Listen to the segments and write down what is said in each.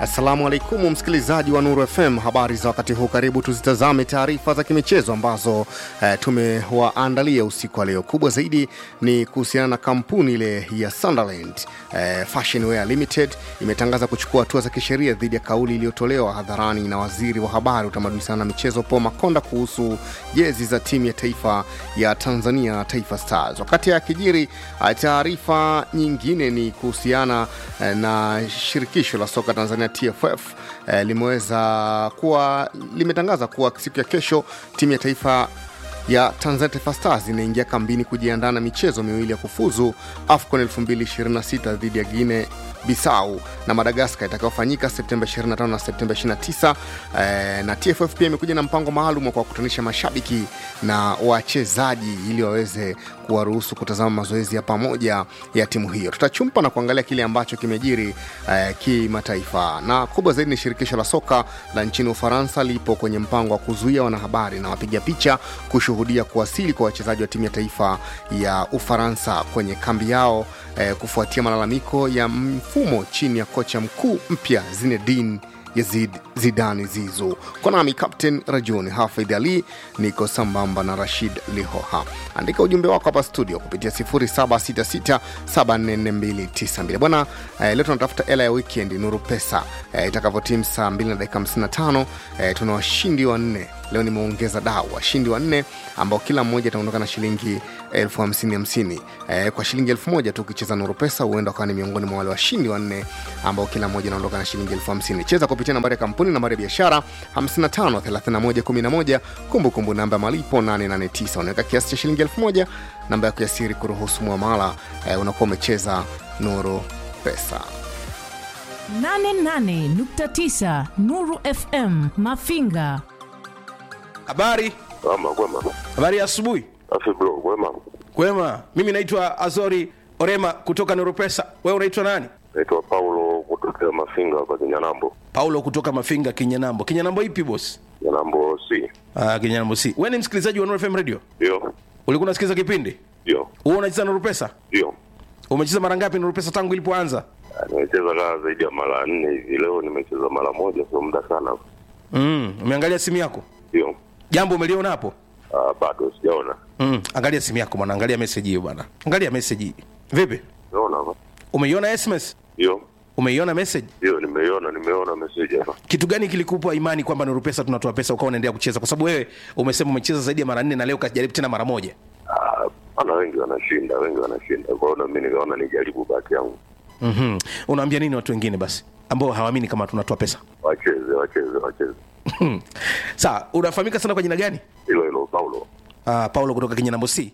Assalamu alaikum msikilizaji wa Nuru FM, habari za wakati huu. Karibu tuzitazame taarifa za kimichezo ambazo eh, tumewaandalia usiku wa leo. Kubwa zaidi ni kuhusiana na kampuni ile ya Sunderland eh, Fashion Wear Limited imetangaza kuchukua hatua za kisheria dhidi ya kauli iliyotolewa hadharani na waziri wa habari, utamaduni sana na michezo Paul Makonda kuhusu jezi za timu ya taifa ya Tanzania, Taifa Stars. Wakati akijiri, eh, taarifa nyingine ni kuhusiana eh, na shirikisho la soka Tanzania TFF eh, limeweza kuwa limetangaza kuwa siku ya kesho timu ya taifa ya Tanzania Taifa Stars inaingia kambini kujiandaa na michezo miwili ya kufuzu AFCON 2026 dhidi ya Guinea Bissau na Madagaskar itakayofanyika Septemba 25 na Septemba 29. Eh, na TFF pia imekuja na mpango maalum wa kuwakutanisha mashabiki na wachezaji ili waweze kuwaruhusu kutazama mazoezi ya pamoja ya timu hiyo. Tutachumpa na kuangalia kile ambacho kimejiri eh, kimataifa, na kubwa zaidi ni shirikisho la soka la nchini Ufaransa lipo kwenye mpango wa kuzuia wanahabari na wapiga picha kushuhudia kuwasili kwa wachezaji wa timu ya taifa ya Ufaransa kwenye kambi yao eh, kufuatia malalamiko ya mfumo chini ya kocha mkuu mpya Zinedine Yazid Zidane Zizu. Kwa nami Captain Rajuni Hafidh Ali, niko sambamba na Rashid Lihoha. Andika ujumbe wako hapa studio kupitia 0766744292 bwana. Eh, leo tunatafuta hela ya weekend Nuru Pesa eh, itakavyotimu saa 2 na dakika 55. Eh, tuna washindi wanne leo nimeongeza dau washindi wanne ambao kila mmoja ataondoka na shilingi elfu hamsini hamsini e, kwa shilingi elfu moja tu ukicheza nuru pesa huenda ukawa ni miongoni mwa wale washindi wanne ambao kila mmoja anaondoka na shilingi elfu hamsini cheza kupitia nambari ya kampuni nambari ya biashara 553111 kumbukumbu namba ya malipo 889 unaweka kiasi cha shilingi elfu moja namba yako ya siri kuruhusu mwamala e, unakuwa umecheza nuru pesa 88.9 Nuru FM Mafinga. Habari, Ama kwema. habari ya asubuhi. Afi bro, kwema. Kwema, mimi naitwa Azori Orema kutoka Neuropesa. Wewe unaitwa nani? Naitwa Paulo kutokea Mafinga hapa Kinyanambo. Paulo kutoka Mafinga, Kinyanambo. Kinyanambo ipi boss? Kinyanambo C. Ah, Kinyanambo si. Wewe ni msikilizaji wa Nuru FM Radio? Ndio. Ulikuwa unasikiliza kipindi? Ndio. Wewe unacheza Nuru Pesa? Ndio. Umecheza mara ngapi Nuru Pesa tangu ilipoanza? Ah, Nimecheza kaa zaidi ya mara nne hivi. Leo nimecheza mara moja, sio muda sana. Mm, umeangalia simu yako? Ndio. Jambo umeliona hapo? Ah, bado sijaona. Mm, angalia simu yako bwana, angalia message hiyo bwana. Angalia message hii. Vipi? Naona hapa. Umeiona SMS? Ndio. Umeiona message? Ndio, nimeiona, nimeona message hapa. kitu gani kilikupa imani kwamba Nuru Pesa tunatoa pesa ukawa unaendelea kucheza? Kwa sababu wewe umesema umecheza zaidi ya mara nne na leo kajaribu tena mara moja. Ah, ana wengi wanashinda, wengi wanashinda. Kwa hiyo na mimi nikaona nijaribu bahati yangu. mm Unaambia nini watu wengine basi ambao hawaamini kama tunatoa pesa? Wacheze, wacheze, wacheze. Sawa, unafahamika sana kwa jina gani? Hilo hilo Paulo. Uh, Paulo kutoka Kinyanambo C.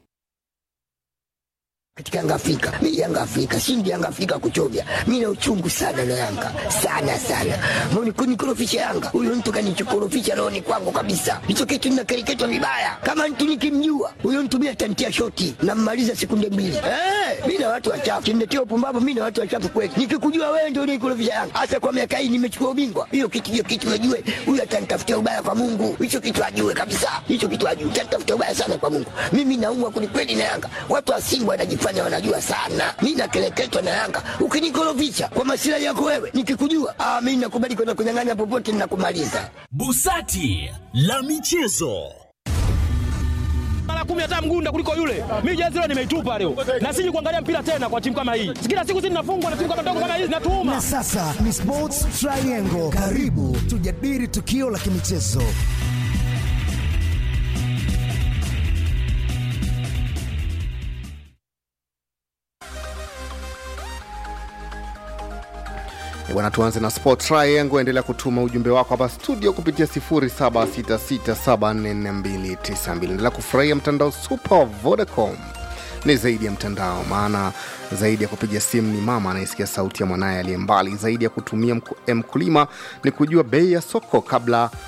katika Yanga Afrika. Mimi Yanga Afrika, shindi Yanga Afrika kuchovya. Mimi na uchungu sana na Yanga. Sana sana. Mbona kunikorofisha Yanga? Huyo mtu kanichokorofisha roho ni kwangu kabisa. Hicho kitu ninakereketwa vibaya. Kama mtu nikimjua, huyo mtu mimi atantia shoti na mmaliza sekunde mbili. Eh, mimi na watu wachafu. Kimletea upumbavu mimi na watu wachafu kweli. Nikikujua wewe ndio unikorofisha Yanga. Hasa kwa miaka hii nimechukua ubingwa. Hiyo kitu hiyo kitu najue. Huyo atanitafutia ubaya kwa Mungu. Hicho kitu ajue kabisa. Hicho kitu ajue. Atanitafutia ubaya sana kwa Mungu. Mimi naumwa kwelikweli na Yanga. Watu wa Simba wanajifanya wanajua sana. Mimi nakeleketwa na Yanga. Ukinikorofisha kwa masilahi yako wewe, nikikujua, ah, mimi nakubali kwenda kunyang'anya popote ninakumaliza. Busati la michezo. mara kumi hata mgunda kuliko yule. Mimi jezi leo nimeitupa leo, na siji kuangalia mpira tena kwa timu kama hii. Kila siku sisi tunafungwa na timu kama ndogo kama hizi, natuuma Na sasa ni Sports Triangle. Karibu tujadili tukio la kimichezo. Eh, Bwana, tuanze na Sport Triangle. Endelea kutuma ujumbe wako hapa studio kupitia 0766744292. Endelea kufurahia mtandao super wa Vodacom. Ni zaidi ya mtandao, maana zaidi ya kupiga simu ni mama anayesikia sauti ya mwanaye aliye mbali. Zaidi ya kutumia mku- eh, mkulima ni kujua bei ya soko kabla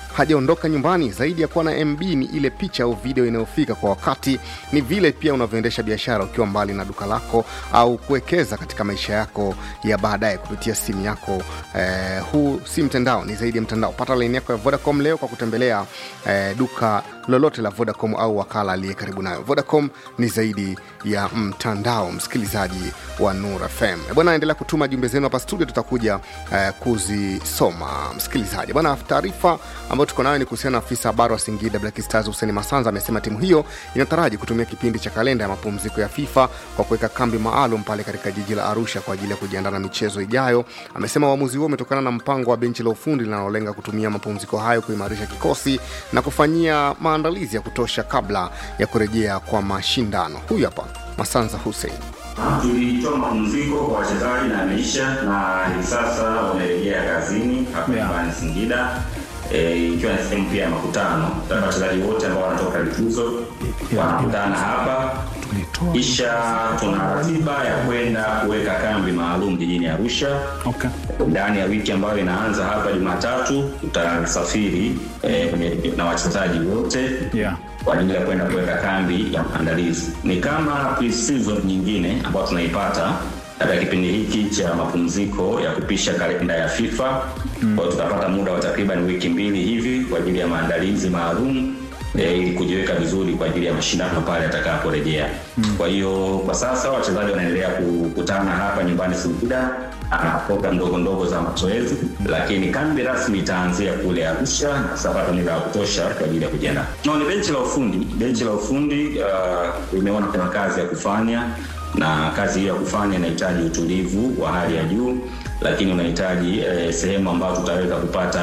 hajaondoka nyumbani. Zaidi ya kuwa na MB ni ile picha au video inayofika kwa wakati, ni vile pia unavyoendesha biashara ukiwa mbali na duka lako au kuwekeza katika maisha yako ya baadaye kupitia simu yako. Eh, huu si mtandao, ni zaidi ya mtandao. Pata laini yako ya Vodacom leo kwa kutembelea eh, duka lolote la Vodacom au wakala aliye karibu nayo. Vodacom ni zaidi ya mtandao, msikilizaji wa Nur FM. Eh, Bwana, endelea kutuma jumbe zenu hapa studio, tutakuja eh, kuzisoma. Msikilizaji bwana, taarifa ambayo tuko nayo ni kuhusiana na afisa habari wa Singida Black Stars Hussein Masanza amesema timu hiyo inataraji kutumia kipindi cha kalenda ya mapumziko ya FIFA kwa kuweka kambi maalum pale katika jiji la Arusha kwa ajili ya kujiandaa na michezo ijayo. Amesema uamuzi huo umetokana na mpango wa benchi la ufundi linalolenga kutumia mapumziko hayo kuimarisha kikosi na kufanyia maandalizi ya kutosha kabla ya kurejea kwa mashindano. Huyu hapa Masanza Hussein. Tulitoa mapumziko kwa wachezaji na ameisha, na hivi sasa wamerejea kazini hapa nyumbani Singida, eh, ikiwa ni sehemu pia ya makutano. Sasa wachezaji wote ambao wanatoka likizo wanakutana hapa, kisha tuna ratiba ya kwenda kuweka kambi maalum jijini Arusha ndani ya wiki ambayo inaanza hapa Jumatatu. Tutasafiri eh, kwenye- na wachezaji wote kwa ajili ya kwenda kuweka kambi ya maandalizi. Ni kama pre-season nyingine ambayo tunaipata katika kipindi hiki cha mapumziko ya kupisha kalenda ya FIFA. Kwa hiyo tutapata muda wa takriban wiki mbili hivi kwa ajili ya maandalizi maalum eh, ili kujiweka vizuri kwa ajili ya mashindano pale atakaporejea. Kwa hiyo kwa sasa wachezaji wanaendelea kukutana hapa nyumbani Singida na program ndogo ndogo za mazoezi, lakini kambi rasmi itaanzia kule Arusha na tutapata muda wa kutosha kwa ajili ya kujiandaa. No, ni benchi la ufundi. Benchi la ufundi uh, limeona kuna kazi ya kufanya na kazi hiyo ya kufanya inahitaji utulivu wa hali ya juu lakini unahitaji eh, sehemu ambayo tutaweza kupata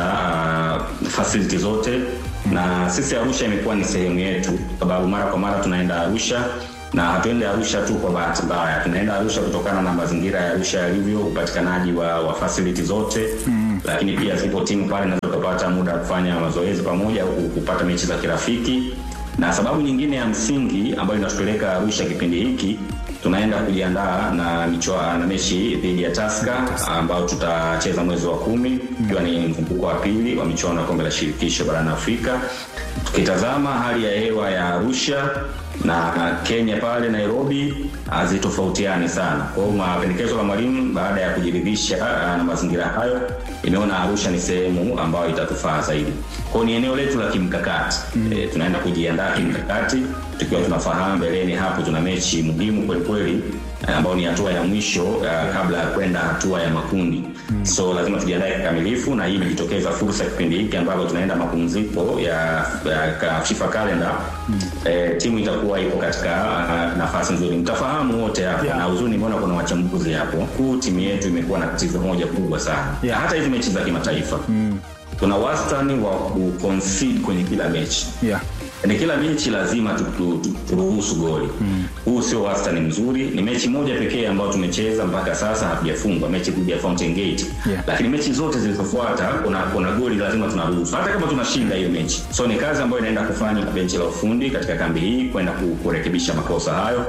uh, facility zote na sisi Arusha imekuwa ni sehemu yetu, kwa sababu mara kwa mara tunaenda Arusha na hatuende Arusha tu kwa bahati mbaya, tunaenda Arusha kutokana na mazingira ya Arusha yalivyo, upatikanaji wa, wa facility zote mm. Lakini pia zipo timu pale na tukapata muda wa kufanya mazoezi pamoja au kupata mechi za kirafiki, na sababu nyingine ya msingi ambayo inatupeleka Arusha kipindi hiki tunaenda kujiandaa na michwa, na mechi dhidi ya Tusker ambao tutacheza mwezi wa kumi ikiwa ni mzunguko wa pili wa michuano ya kombe la shirikisho barani Afrika. Tukitazama hali ya hewa ya Arusha na Kenya pale Nairobi hazitofautiani sana. Kwa hiyo mapendekezo la mwalimu baada ya kujiridhisha ah, na mazingira hayo, imeona Arusha ni sehemu ambayo itatufaa zaidi. Kwa hiyo ni eneo letu la kimkakati mm. E, tunaenda kujiandaa kimkakati tukiwa tunafahamu mbeleni hapo tuna mechi muhimu kwelikweli ambayo ni hatua ya mwisho uh, kabla ya kwenda hatua ya makundi mm. so lazima tujiandae kikamilifu na hii imejitokeza fursa kipindi hiki ambapo tunaenda mapumziko ya, ya ka- FIFA calendar mm. eh, timu itakuwa ipo katika uh, nafasi nzuri mtafahamu wote hapo Yeah. na uzuri nimeona kuna wachambuzi hapo kuu timu yetu imekuwa na tatizo moja kubwa sana Yeah. hata hizi mechi za kimataifa mm. tuna wastani wa kuconcede kwenye kila mechi yeah. ni kila mechi lazima tu- tu- tu- turuhusu goli huu sio wastani mzuri ni mechi moja pekee ambayo tumecheza mpaka sasa hatujafungwa mechi dhidi ya Fountain Gate Yeah. lakini mechi zote zilizofuata kuna, kuna goli lazima tunaruhusu hata kama tunashinda hiyo mechi so ni kazi ambayo inaenda kufanywa na benchi la ufundi katika kambi hii kwenda ku- kurekebisha makosa hayo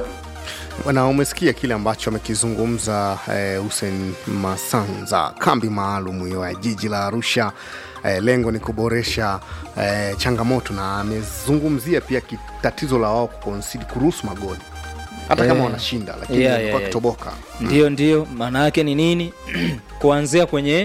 na umesikia kile ambacho amekizungumza eh, Hussein Masanza, kambi maalum hiyo ya jiji la Arusha. Eh, lengo ni kuboresha eh, changamoto na amezungumzia pia ki- tatizo la wao kuconcede kuruhusu magoli hata kama Eh, wanashinda, lakini yeah, yeah, yeah, yeah. kitoboka ndio ndio maana yake ni nini kuanzia kwenye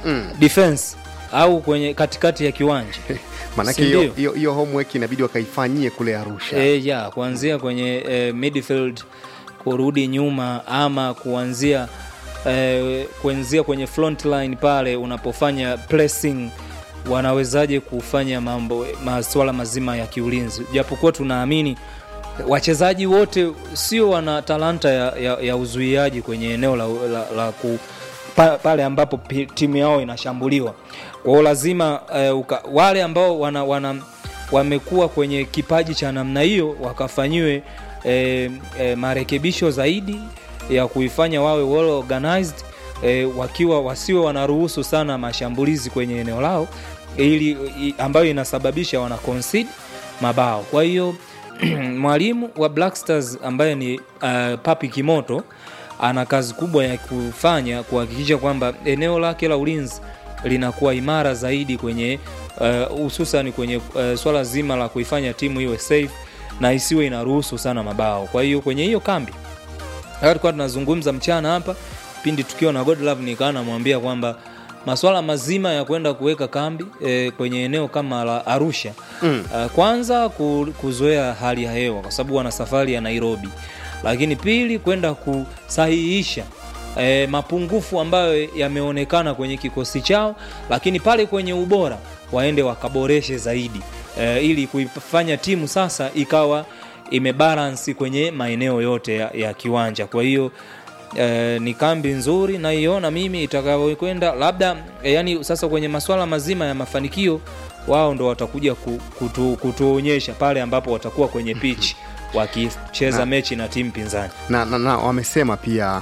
defense au kwenye katikati ya kiwanja maanake Si hiyo ndio? hiyo- hiyo homework inabidi wakaifanyie kule Arusha. e, ya kuanzia kwenye e, midfield kurudi nyuma ama kuanzia e, kuanzia kwenye front line pale unapofanya pressing wanawezaje kufanya mambo masuala mazima ya kiulinzi japokuwa tunaamini wachezaji wote sio wana talanta ya, ya, ya uzuiaji kwenye eneo la, la, la ku, pa, pale ambapo pi- timu yao inashambuliwa kwa hiyo lazima eh, uka, wale ambao wana, wana wamekuwa kwenye kipaji cha namna hiyo wakafanyiwe eh, eh, marekebisho zaidi ya kuifanya wawe well organized eh, wakiwa wasiwe wanaruhusu sana mashambulizi kwenye eneo lao ili i, ambayo inasababisha wana concede mabao kwa hiyo mwalimu wa Black Stars ambaye ni uh, Papi Kimoto ana kazi kubwa ya kufanya kuhakikisha kwamba eneo lake la ulinzi linakuwa imara zaidi kwenye eh, hususan kwenye eh, swala zima la kuifanya timu iwe safe na isiwe inaruhusu sana mabao kwa hiyo kwenye hiyo kambi Hata tulikuwa tunazungumza mchana hapa pindi tukiwa na Godlove nikawa namwambia kwamba maswala mazima ya kwenda kuweka kambi e, kwenye eneo kama la Arusha mm. uh, kwanza ku, kuzoea hali ya hewa kwa sababu wana safari ya Nairobi, lakini pili kwenda kusahihisha e, mapungufu ambayo yameonekana kwenye kikosi chao, lakini pale kwenye ubora waende wakaboreshe zaidi e, ili kuifanya timu sasa ikawa imebalansi kwenye maeneo yote ya, ya kiwanja. Kwa hiyo eh, ni kambi nzuri naiona mimi itakayokwenda labda eh, yani sasa kwenye maswala mazima ya mafanikio wao ndo watakuja ku, kutu, kutuonyesha pale ambapo watakuwa kwenye pitch wakicheza Na- mechi na timu pinzani na, na, na wamesema pia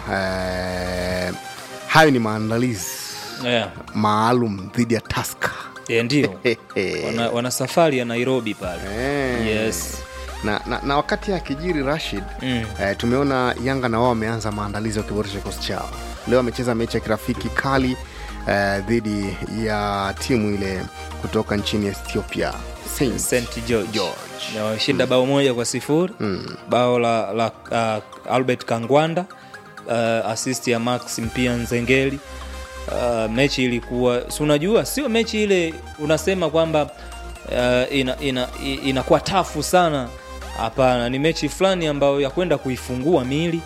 eh, hayo ni maandalizi yeah. maalum dhidi ya Tusker. E, ndio wana, wana safari ya Nairobi pale Eh. yes. na, na, na wakati akijiri Rashid mm. eh, tumeona Yanga na wao wameanza maandalizi wakiboresha kikosi chao. Leo wamecheza mechi ya kirafiki kali eh, dhidi ya timu ile kutoka nchini Ethiopia Saints. St George, George. Na wameshinda bao moja kwa sifuri Mm. bao la, la uh, Albert Kangwanda uh, assist ya Max Mpia Nzengeli uh, mechi ilikuwa si unajua sio mechi ile unasema kwamba uh, ina, ina, i- inakuwa tafu sana hapana ni mechi fulani ambayo ya kwenda kuifungua mili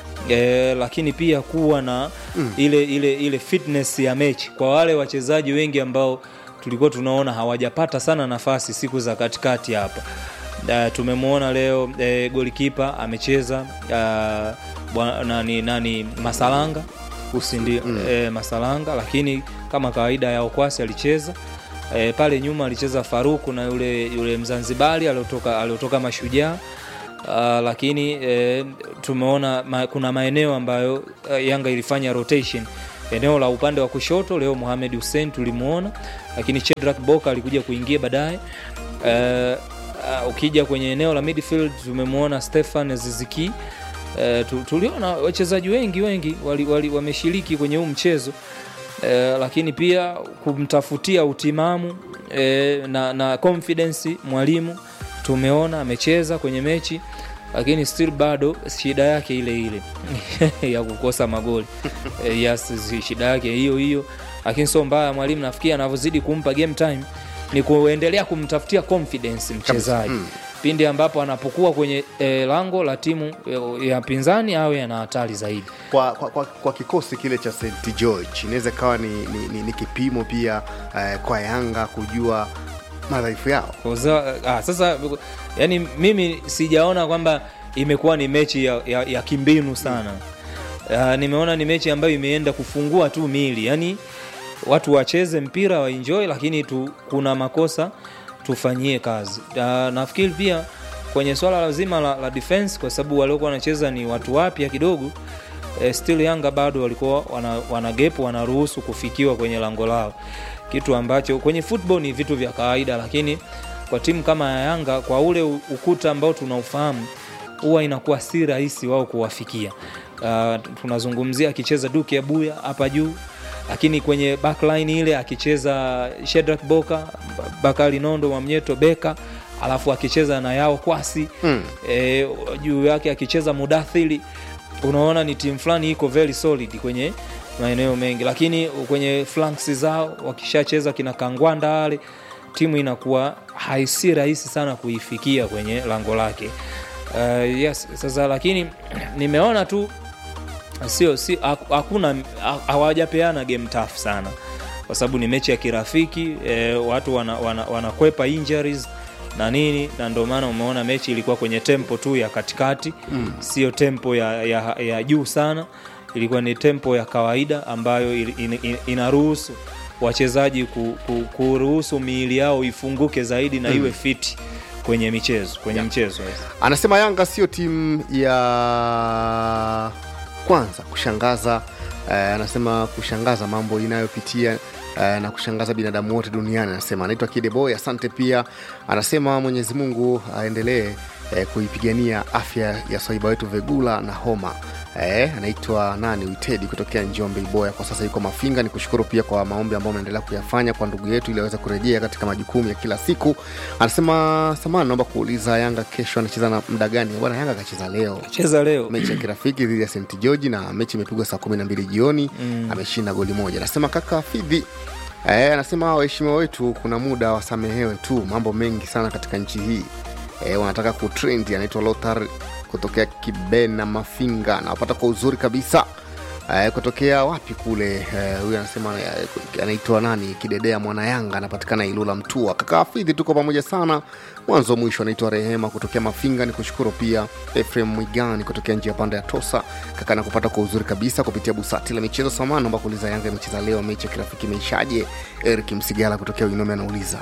E, lakini pia kuwa na mm. ile, ile, ile fitness ya mechi kwa wale wachezaji wengi ambao tulikuwa tunaona hawajapata sana nafasi siku za katikati hapa uh, tumemwona leo e, golikipa amecheza uh, bwa- nani, nani masalanga usindi mm. e, masalanga lakini kama kawaida ya okwasi alicheza e, pale nyuma alicheza faruku na yule yule mzanzibari aliotoka aliotoka mashujaa Uh, lakini eh, tumeona ma, kuna maeneo ambayo uh, Yanga ilifanya rotation. Eneo la upande wa kushoto leo Mohamed Hussein tulimuona, lakini Chedrak Boka alikuja kuingia baadaye. Uh, uh, ukija kwenye eneo la midfield tumemwona Stefan Ziziki. Uh, tu- tuliona wachezaji wengi wengi wali, wali, wameshiriki kwenye huu mchezo eh, lakini pia kumtafutia utimamu eh, na, na confidence mwalimu tumeona amecheza kwenye mechi lakini still bado shida yake ile ile ya kukosa magoli eh, yes, zi- shida yake hiyo hiyo lakini sio mbaya mwalimu nafikiri anavyozidi kumpa game time ni kuendelea kumtafutia confidence mchezaji Mm. pindi ambapo anapokuwa kwenye eh, lango la timu eh, ya pinzani awe ana hatari zaidi kwa, kwa, kwa, kwa kikosi kile cha St George inaweza ikawa ni, ni, ni, ni kipimo pia eh, kwa Yanga kujua madhaifu yao. Koza, ah, sasa yani mimi sijaona kwamba imekuwa ni mechi ya, ya, ya kimbinu sana uh, nimeona ni mechi ambayo imeenda kufungua tu mili yani watu wacheze mpira waenjoy lakini tu, kuna makosa tufanyie kazi uh, nafikiri pia kwenye swala lazima la, la defense kwa sababu waliokuwa wanacheza ni watu wapya kidogo eh, still Yanga bado walikuwa wana, wana gap wanaruhusu kufikiwa kwenye lango lao, kitu ambacho kwenye football ni vitu vya kawaida, lakini kwa timu kama ya Yanga kwa ule u- ukuta ambao tunaufahamu huwa inakuwa si rahisi wao kuwafikia. Uh, tunazungumzia akicheza Duke Abuya hapa juu, lakini kwenye backline ile akicheza Shedrack Boka, Bakari Nondo, Mwamnyeto Beka alafu akicheza na Yao Kwasi Mm. e, juu yake akicheza Mudathiri, unaona ni timu fulani iko very solid kwenye maeneo mengi, lakini kwenye flanks zao wakishacheza kina Kangwanda wale, timu inakuwa haisi rahisi sana kuifikia kwenye lango lake. Uh, yes, sasa lakini nimeona tu sio si hak- hakuna ha- hawajapeana game tough sana kwa sababu ni mechi ya kirafiki eh, watu wanakwepa wana, wana wanakwepa injuries na nini na ndio maana umeona mechi ilikuwa kwenye tempo tu ya katikati Mm. sio tempo ya, ya, ya juu sana ilikuwa ni tempo ya kawaida ambayo il- in, in, inaruhusu wachezaji ku, ku, kuruhusu miili yao ifunguke zaidi na Mm. iwe fiti kwenye michezo kwenye mchezo yes. Anasema Yanga sio timu ya kwanza kushangaza eh, anasema kushangaza mambo inayopitia eh, na kushangaza binadamu wote duniani. Anasema anaitwa Kideboy, asante pia. Anasema Mwenyezi Mungu aendelee eh, kuipigania afya ya swaiba wetu Vegula na homa Eh, anaitwa nani Witedi kutokea Njombe Iboya, kwa sasa yuko Mafinga. Ni kushukuru pia kwa maombi ambayo ameendelea kuyafanya kwa ndugu yetu ili aweze kurejea katika majukumu ya kila siku. Anasema samani, naomba kuuliza Yanga kesho anacheza na muda gani? Bwana, Yanga akacheza leo cheza leo mechi ya kirafiki dhidi ya St George na mechi imepigwa saa kumi na mbili jioni Mm. ameshinda goli moja. Anasema kaka Fidhi eh, anasema waheshimiwa wetu kuna muda wasamehewe tu, mambo mengi sana katika nchi hii eh, wanataka kutrend. Anaitwa Lothar kutokea Kibena Mafinga, nawapata kwa uzuri kabisa eh, kutokea wapi kule eh, huyu anasema eh, anaitwa nani Kidedea mwana Yanga anapatikana Ilula Mtua. Kaka Hafidhi, tuko pamoja sana mwanzo mwisho. Anaitwa Rehema kutokea Mafinga, ni kushukuru pia Efrem Mwigani kutokea njia panda ya Tosa. Kaka nakupata kwa uzuri kabisa kupitia busati la michezo. Samani, naomba kuuliza Yanga imecheza leo, mechi ya kirafiki imeishaje? Eric Msigala kutokea Uinome anauliza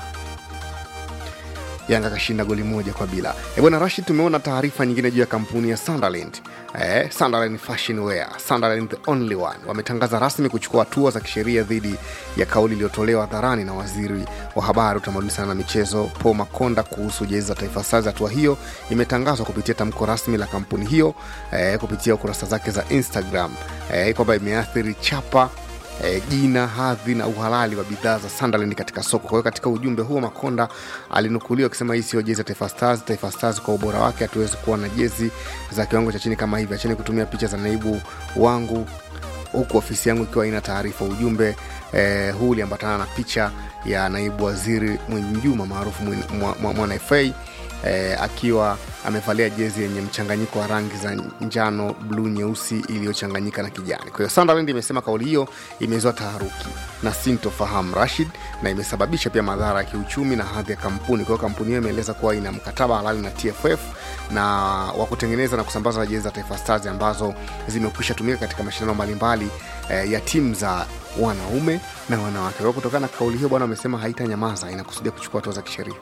Yanga kashinda goli moja kwa bila. E bwana Rashid, tumeona taarifa nyingine juu ya kampuni ya Sunderland eh, Sunderland Fashion Wear, Sunderland the only one, wametangaza rasmi kuchukua hatua za kisheria dhidi ya kauli iliyotolewa hadharani na waziri wa habari, utamaduni sana na michezo Paul Makonda kuhusu jezi za Taifa Stars. Hatua hiyo imetangazwa kupitia tamko rasmi la kampuni hiyo eh, kupitia kurasa zake za Instagram eh, kwamba imeathiri chapa eh, jina hadhi na uhalali wa bidhaa za Sunderland katika soko. Kwa hiyo katika ujumbe huo Makonda alinukuliwa akisema hii sio jezi ya Taifa Stars. Taifa Stars kwa ubora wake hatuwezi kuwa na jezi za kiwango cha chini kama hivi. Acheni kutumia picha za naibu wangu huku ofisi yangu ikiwa ina taarifa. Ujumbe eh, huu uliambatana na picha ya naibu waziri Mwinjuma maarufu Mwin- Mwa- Mwa- Mwana FA eh, akiwa amevalia jezi yenye mchanganyiko wa rangi za njano, bluu, nyeusi iliyochanganyika na kijani. Kwa hiyo Sunderland imesema kauli hiyo imezua taharuki na sintofahamu Rashid, na imesababisha pia madhara ya kiuchumi na hadhi ya kampuni. Kwa hiyo kampuni hiyo imeeleza kuwa ina mkataba halali na TFF na wa kutengeneza na kusambaza jezi za Taifa Stars ambazo zimekwisha tumika katika mashindano mbalimbali eh, ya timu za wanaume na wanawake. Kwa hiyo kutokana na kauli hiyo, bwana amesema haitanyamaza, inakusudia kuchukua hatua za kisheria.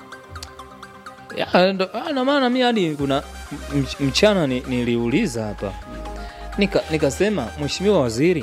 Ya, ndo- ah, na maana mi hadi kuna mch- mchana ni- niliuliza hapa nika nikasema mheshimiwa waziri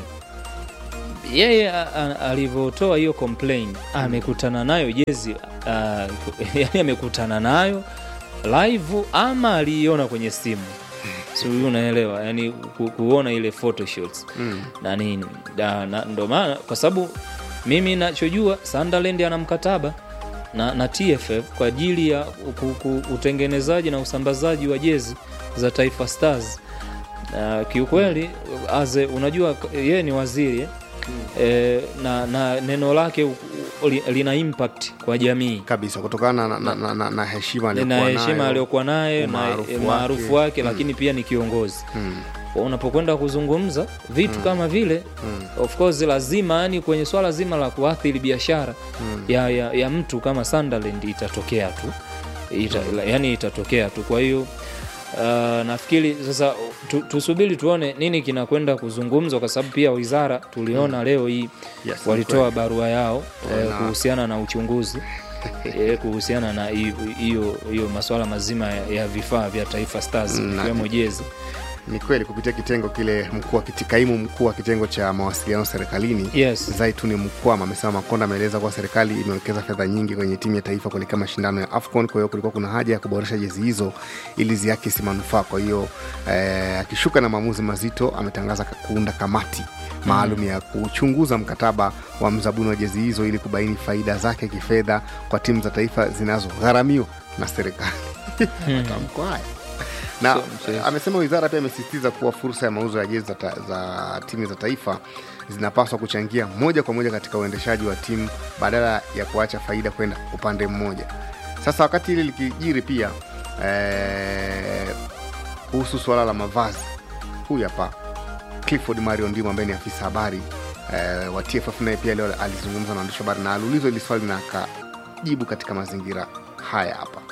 yeye a- a- alivyotoa hiyo complain amekutana nayo jezi uh, yani amekutana nayo live ama aliiona kwenye simu si unaelewa yani ku, kuona ile photoshots Mm. na nini Da- na, ndo maana kwa sababu mimi nachojua Sunderland ana mkataba na, na TFF kwa ajili ya ku, ku, utengenezaji na usambazaji wa jezi za Taifa Stars. Uh, kiukweli aze unajua k- yeye ni waziri eh? Eh, na, na neno lake u- u- li- lina impact kwa jamii kabisa kutokana na, na, na, na, na heshima na aliyokuwa heshima nayo, aliyokuwa naye na umaarufu eh, maarufu wake. wake, Mm. lakini pia ni kiongozi Mm. Kwa unapokwenda kuzungumza vitu kama vile of course lazima yani kwenye swala zima la kuathiri biashara ya, ya, ya mtu kama Sunderland itatokea tu Ita, yani itatokea tu kwa hiyo uh, nafikiri sasa tu, tusubiri tuone nini kinakwenda kuzungumzwa kwa sababu pia wizara tuliona leo hii Yes, ni walitoa kweli. barua yao Eh, eh, na- kuhusiana na uchunguzi eh, kuhusiana na hiyo- hiyo hiyo masuala mazima ya, ya vifaa vya Taifa Stars Mm, na- ikiwemo jezi ni kweli kupitia kitengo kile mkuu wa kiti- kaimu mkuu wa kitengo cha mawasiliano serikalini Yes. zaituni mkwama amesema makonda ameeleza kuwa serikali imewekeza fedha nyingi kwenye timu ya taifa kuelekea mashindano ya afcon kwa hiyo kulikuwa kuna haja ya kuboresha jezi hizo ili ziakisi manufaa kwa hiyo eh, akishuka na maamuzi mazito ametangaza ka- kuunda kamati maalum ya kuchunguza mkataba wa mzabuni wa jezi hizo ili kubaini faida zake kifedha kwa timu za taifa zinazogharamiwa na serikali matamko haya na So- so- amesema wizara pia imesisitiza kuwa fursa ya mauzo ya jezi za, ta, za timu za taifa zinapaswa kuchangia moja kwa moja katika uendeshaji wa timu badala ya kuacha faida kwenda upande mmoja sasa wakati hili likijiri pia eh, kuhusu suala la mavazi huyu hapa clifford mario ndimo ambaye ni afisa habari eh, wa tff naye pia leo alizungumza na waandishi wa habari na aliulizwa hili swali na akajibu katika mazingira haya hapa